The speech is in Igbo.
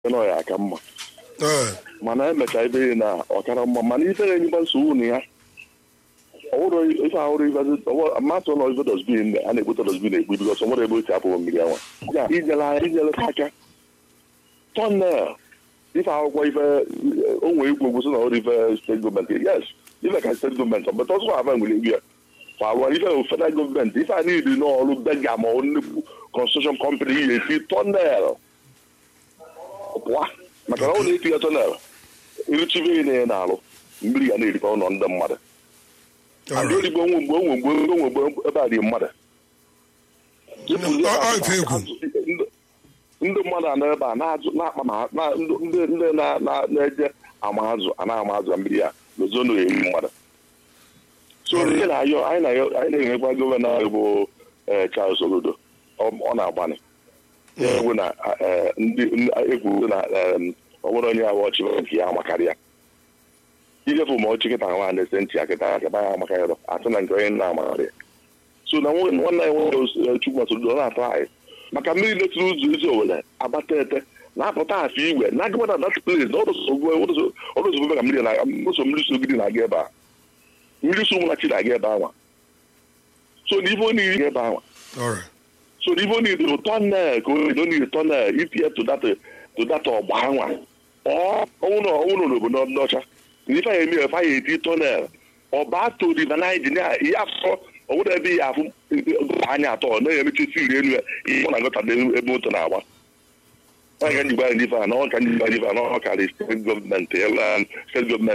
nọ ya aka mma mana emecha ebe na ọkara mma mana ife na-enyeba nsogbu na ya ọwụrụ ife ahụrụ mmasị ụlọ ife dosbin a na-egbute dosbin egbu bikọs nwere ebe otu apụghị mmiri anwa ya ijele anya ijele aka tọnel ife akwụkwọ ife onwe igwe gwụsị na ọrụ ife steeti gọọmenti yes ife ka steeti gọọmenti but ọzọ ava nwere igwe fawa ife federal gọọmenti ife a niile n'ọrụ bega ma ọ nnukwu construction company ihe esi tọnel pụa maka na ọ na-eti ya tọnel iruchibe ihe na ya na-alụ mmiri ga na-erikọ ụlọ ndị mmadụ ndị oyibo onwe mgbe onwe mgbe onwe mgbe ebe a dị mmadụ ndị mmadụ anọ ebe a na-akpa ma ndị na-eje ama azụ a na-ama azụ mmiri ya n'ozonu eri mmadụ so ihe na-ayọ anyị na-enyekwa gọvanọ anyị bụ Charles Olodo ọ na-agbanị egwu na ndị egwu na ọ nwere onye ahụ ọchị nke ya amakarị ya ijefu ma ọchị kịta nwa na-ese ntị ya kịta akaba ya amaka ya asị na nke onye nna amakarị ya so na nwanne ya nwere chukwu Olodo na-atọ anyị maka mmiri letụrụ ụzọ ezi owere agbata ete na-apụta afọ igwe na agụbata dat place na ọdụzogbo maka mmiri na ụzọ mmiri sogidi na-aga ebe a mmiri so nwụnachi na-aga ebe anwa so na ife onye iri ebe anwa so na ife onye iri bụ tọnel ka onye onye iri tọnel itinye tụdata ọgba anwa ọnwụrụ ọnwụrụ n'obodo ndị ọcha na ife anyị eme efe anyị eti tọnel ọba to riva naijiria ihe afọ ọwụrụ ebe ihe afụ anya atọ na-emechisi iri elu ya ihe ọ na-agọta ebe moto na-agba onye ka njikwa n'ife a na ọ ka njikwa n'ife a na ọ karị steeti gọọmenti steeti gọọmenti